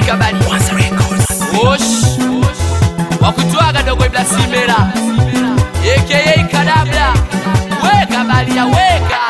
weka bali Osh wakutwaga dogo ibla simera aka kadabla weka balia weka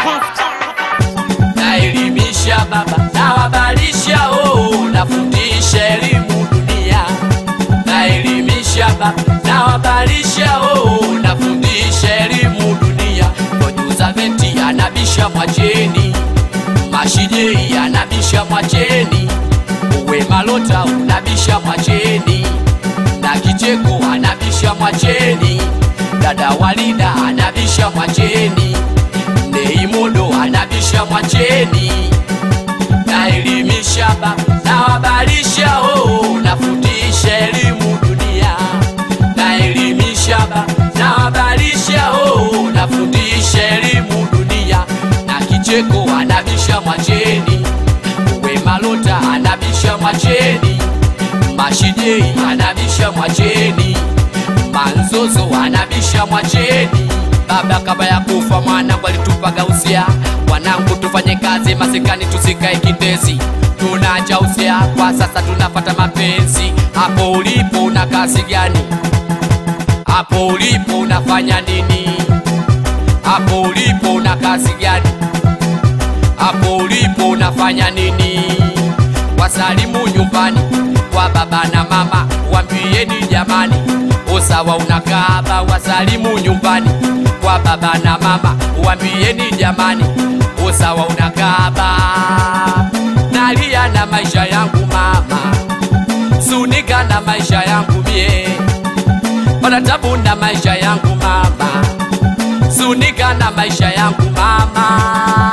naelimisha baba nawabalisha oh, nafundisha elimu dunia naelimisha baba nawabalisha oh, nafundisha elimu dunia kojuza venti anabisha mwacheni mashijei anabisha mwacheni uwe malota unabisha mwacheni na kicheko anabisha mwacheni dada walida anabisha mwacheni neimodo anabisha mwacheni naelimisha baba nawabalisha oh, nafundisha elimu dunia naelimisha baba nawabalisha oh, nafundisha elimu dunia na kicheko anabisha mwacheni uwe malota anabisha mwacheni mashijei anabisha mwacheni manzozo anabisha mwacheni baba kabla ya kufa mwanangu alitupaga usia wanangu tufanye kazi masikani tusikae kindezi tunaja usia kwa sasa tunapata mapenzi hapo ulipo una kazi gani hapo ulipo unafanya nini hapo ulipo una kazi gani hapo ulipo unafanya nini wasalimu nyumbani kwa baba na mama wambieni jamani usawa unakaba wasalimu nyumbani kwa baba na mama wambieni jamani usawa unakaba nalia na maisha yangu mama sunika na maisha yangu mie panatabu na maisha yangu mama sunika na maisha yangu mama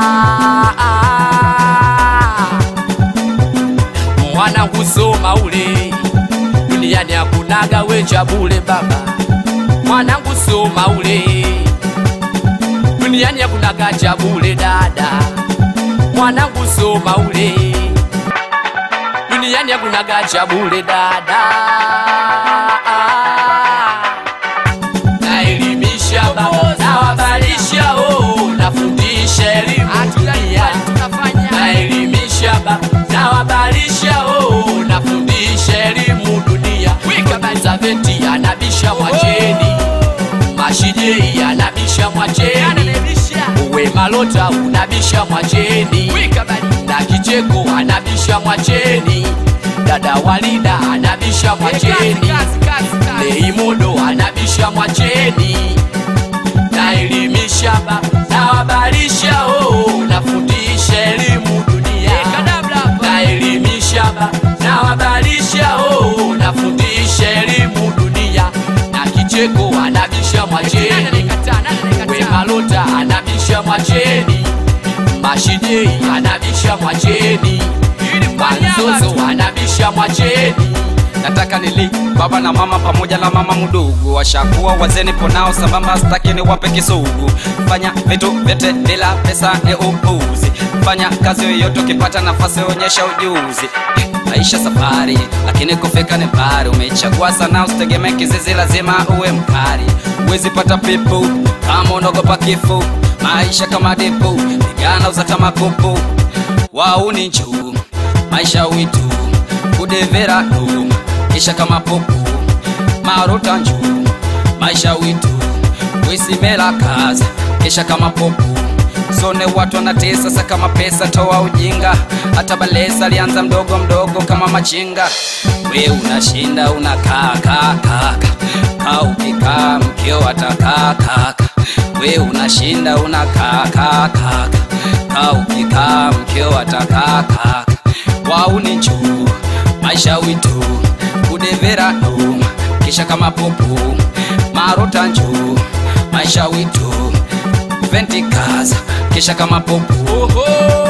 mwana kusoma ule duniani akunaga wecha bule baba mwanangu soma ule duniani akunaga cha bule dada mwanangu soma ule duniani akunaga cha bule dada naelimisha baba nawabalisha oh, nafundisha elimu dunia naelimisha baba nawabalisha oh, nafundisha elimu dunia za veti anabisha mwacheni mashijei anabisha mwacheni uwe malota unabisha mwacheni na kicheko anabisha mwacheni dada walida anabisha mwacheni leimodo anabisha mwacheni naelimisha baba nawabalisha oh, nafundisha elimu dunia naelimisha baba nawabalisha oh, nafundisha elimu dunia na kicheko anabisha mwacheni we malota anabisha mwacheni mashidei anabisha mwacheni manzozo anabisha mwacheni nataka nili baba na mama pamoja na mama mdogo washakuwa wazeni ponao sambamba staki ni wape kisugu fanya vitu vyote bila pesa ni upuzi fanya kazi yoyote ukipata nafasi onyesha ujuzi maisha safari lakini kufika ni mbali umechagua sana usitegemee kizizi lazima uwe mkali uwezi pata pipu kama unaogopa kifo maisha kama dipu pigana uzata makupu wauni njuu maisha witu kudevera du kisha kama popo marota njuu maisha witu wisimela kaza kisha kama popo sone watu wanatesa sasa kama pesa toa ujinga hata balesa alianza mdogo mdogo kama machinga we unashinda unakaa kaa kaka kaa ukikaa mkio atakaa kaka we unashinda unakaa kaa kaka kaa ukikaa mkio atakaa kaka wauni njuu maisha witu kudevera du kisha kama popo marota njuu maisha witu ventikaza kisha kama popo Oho!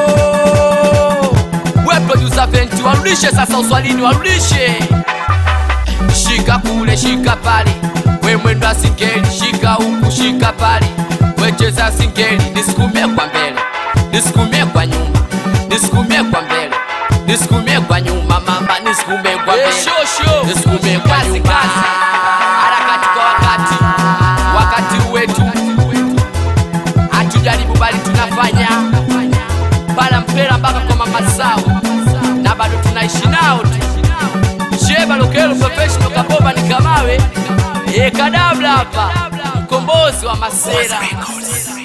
We producer Venti, warudishe sasa uswalini, warudishe. Shika kule, shika pale, we mwendo wa singeli, shika huku, shika pale, we cheza singeli, nisukumie kwa mbele, nisukumie kwa nyuma, nisukumie kwa mbele, nisukumie kwa nyuma, mama, nisukumie kwa mbele, nisukumie kwa nyuma, harakati kwa wakati, wakati wetu hatujaribu bali tunafanya bala mpera mpaka kwa mama zao na bado tunaishi nao tu Lokelo professional Kaboba ni Kamawe, e Kadabla hapa, mkombozi wa masera.